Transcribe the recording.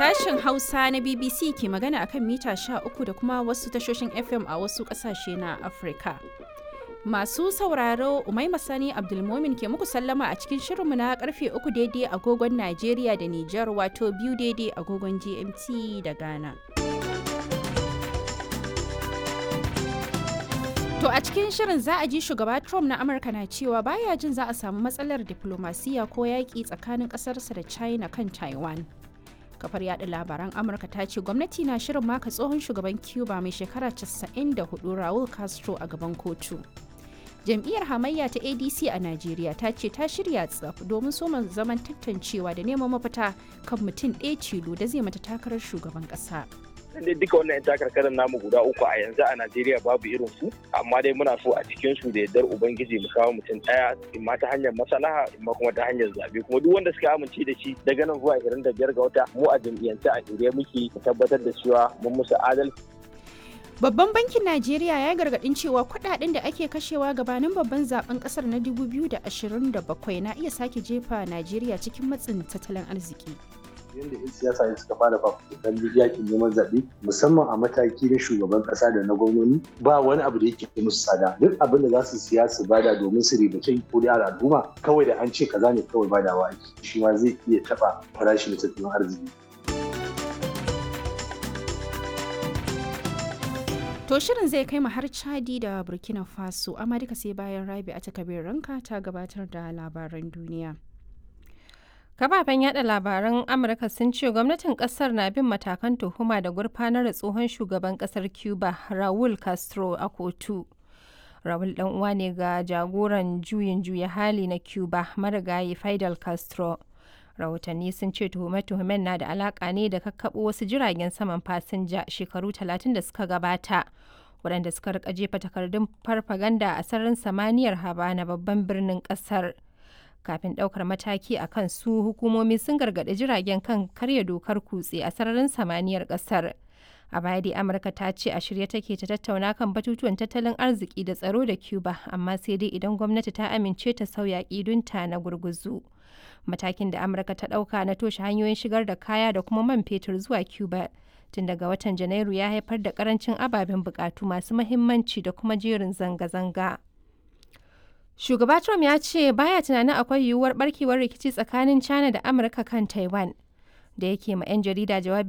Sashen Hausa na BBC ke magana akan mita 13 da kuma wasu tashoshin FM a wasu ƙasashe na Afirka. Masu sauraro Umaima Sani Abdulmomin ke muku sallama a cikin shirinmu na karfe uku daidai agogon Najeriya da Nijar wato biyu daidai agogon GMT da Ghana. To a cikin shirin za a ji shugaba Trump na Amurka na cewa baya jin za a samu matsalar diplomasiya ko yaƙi tsakanin ƙasarsa da China kan Taiwan. Kafar yada labaran Amurka ta ce gwamnati na shirin maka tsohon shugaban Cuba mai shekara 94 Raul Castro a gaban kotu. Jam'iyyar hamayya ta ADC a Najeriya ta ce ta shirya tsaf domin soma zaman tantancewa da neman mafita kan mutum ɗaya tilo da zai mata takarar shugaban ƙasa. dai duka wannan yan takarkarin namu guda uku a yanzu a Najeriya babu irin su amma dai muna so a cikin su da yardar ubangiji mu kawo mutum daya imma ta hanyar maslaha imma kuma ta hanyar zabe kuma duk wanda suka amince da shi daga nan zuwa 25 ga wata mu a jam'iyyance a shirye muke mu tabbatar da cewa mun musu adalci Babban bankin Najeriya ya gargadin cewa kudaden da ake kashewa gabanin babban zaben kasar na 2027 na iya sake jefa Najeriya cikin matsin tattalin arziki. yadda 'yan siyasa ne suka fara fafutukan yakin neman zaɓe musamman a mataki na shugaban ƙasa da na gwamnoni ba wani abu da yake musu tsada duk abin da za su siya su bada domin su ribace ko da al'umma kawai da an ce kaza ne kawai badawa ake shi ma zai iya taɓa farashin tattalin arziki To shirin zai kai mu har Chadi da Burkina Faso amma duka sai bayan Rabi a takabir ranka ta gabatar da labaran duniya. Kafafen yada labaran Amurka sun ce gwamnatin kasar na bin matakan tuhuma da gurfanar da tsohon shugaban kasar Cuba Raul Castro a kotu. Raul dan uwa ne ga jagoran juyin juya hali na Cuba marigayi Fidel Castro. Rahotanni sun ce tuhume-tuhumen na da alaka ne da kakkaɓo wasu jiragen saman fasinja shekaru talatin da suka gabata. waɗanda suka rika jefa takardun farfaganda a sararin samaniyar Habana babban birnin ƙasar. kafin ɗaukar mataki a kan su hukumomi sun gargaɗi jiragen kan karya dokar kutse a sararin samaniyar ƙasar a baya dai amurka ta ce a shirye take ta tattauna kan batutuwan tattalin arziki da tsaro da cuba amma sai dai idan gwamnati ta amince ta sauya ƙidunta na gurguzu matakin da amurka ta ɗauka na toshe hanyoyin shigar da kaya da kuma man fetur zuwa cuba tun daga watan janairu ya haifar da karancin ababen bukatu masu mahimmanci da kuma jerin zanga-zanga Shugaba Trump ya ce baya tunanin akwai yiwuwar barkewar rikici tsakanin China da Amurka kan Taiwan. Da yake ma 'yan jarida jawabi